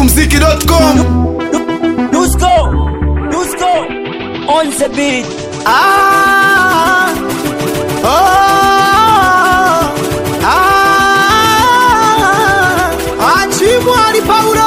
smokumziki.com Dusko, Dusko, on the beat. Ah, oh, ah, Achimwali Paulo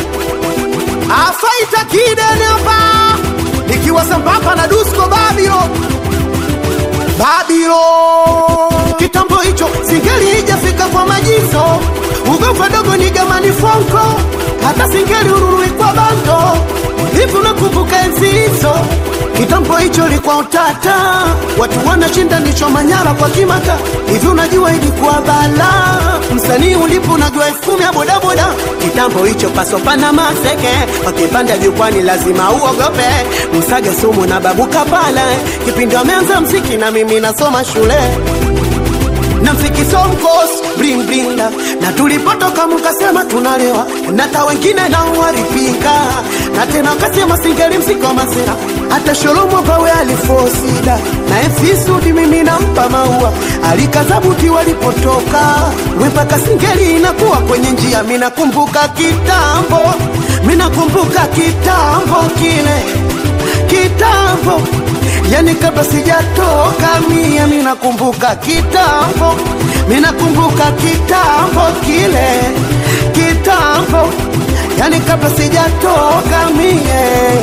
afaita kidene hapa nikiwa sambamba na Dusko Babilo Babilo kitambo hicho singeli ijafika kwa majizo ugofa dogo ni gamani fonko hata singeli ururui kwa bando hivi unakumbuka enzi hizo kitambo hicho likuwa utata watu wanashinda nicho manyara kwa kimata hivi unajua ilikuwa bala msanii ulipo unajua elfu kumi ya bodaboda kitambo hicho pasopana maseke wakipanda jukwani lazima uogope msage sumu na babuka pale kipindi wameanza mziki na mimi nasoma shule na mfikiso mkos bling bling na, na tulipotoka mkasema tunalewa na hata wengine nao walipinga na tena wakasema singeli msiko masera hata sholomo pawe alifosida na efisudi mimi nampa maua alikazabuti walipotoka wepaka singeli inakuwa kwenye njia minakumbuka kitambo minakumbuka kitambo kile kitambo yani kabla sijatoka mia minakumbuka kitambo minakumbuka kitambo kile kitambo yani kabla sijatoka mie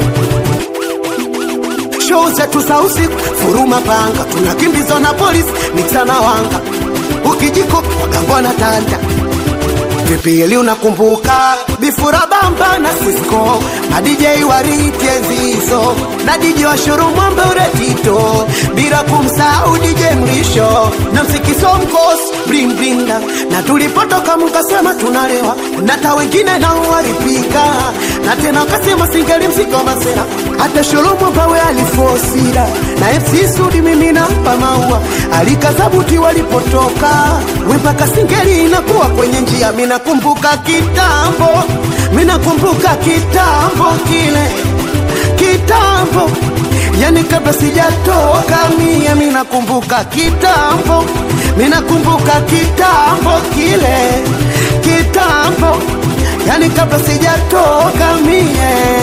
show zetu za usiku furuma panga tunakimbizwa na polisi miksana wanga ukijiko wakambona tanda vipili unakumbuka bifura bamba na Cisco na DJ warite zizo na DJ wa shuru mwambe uretito bila kumsahau DJ mlisho na msikiso mkos bling bling na, na tulipotoka mkasema tunalewa na hata wengine nao walipika na tena wakasema singeli msiko masera hata sholomo pawe alifosira na FC Sudi mimi nampa maua alikazabuti walipotoka wempaka singeli inakuwa kwenye njia minakumbuka kitambo minakumbuka kitambo kile kitambo yani kabla sijatoka mie minakumbuka kitambo minakumbuka kitambo kile kitambo yani kabla sijatoka mie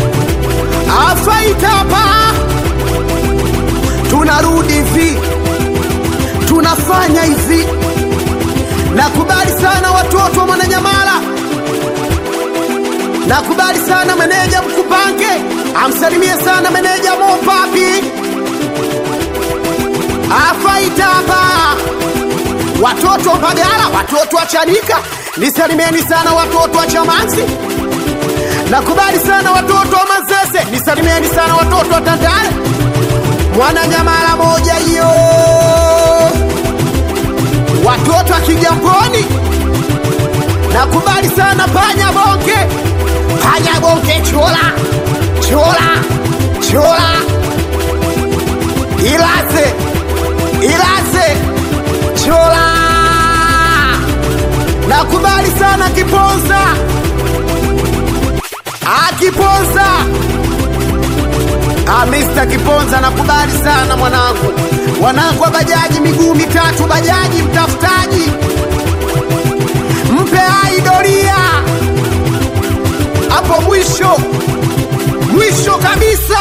afaitapa tunarudi hivi tunafanya hivi nakubali sana watoto wa mwananyamala nakubali sana meneja mkupange amsalimie sana meneja mopapi afaitapa watoto wa Mbagala, watoto wa Chanika, nisalimieni sana watoto wa Chamanzi. Nakubali sana watoto wa Manzese, nisalimieni sana watoto wa Tandale. Mwana nyamala moja hiyo, watoto wa Kigamboni. Nakubali sana panya bonge, panya bonge, chola chola chola, ilaze ilaze chola. Nakubali sana Kiponza, akiponza Ah, Mr. Kiponza nakubali sana mwanangu, wanangu wa bajaji miguu mitatu, bajaji mtafutaji, mpe hai doria hapo mwisho mwisho kabisa.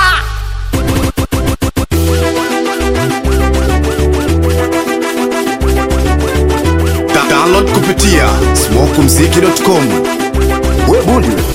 Da- download kupitia smokumziki.com we bundi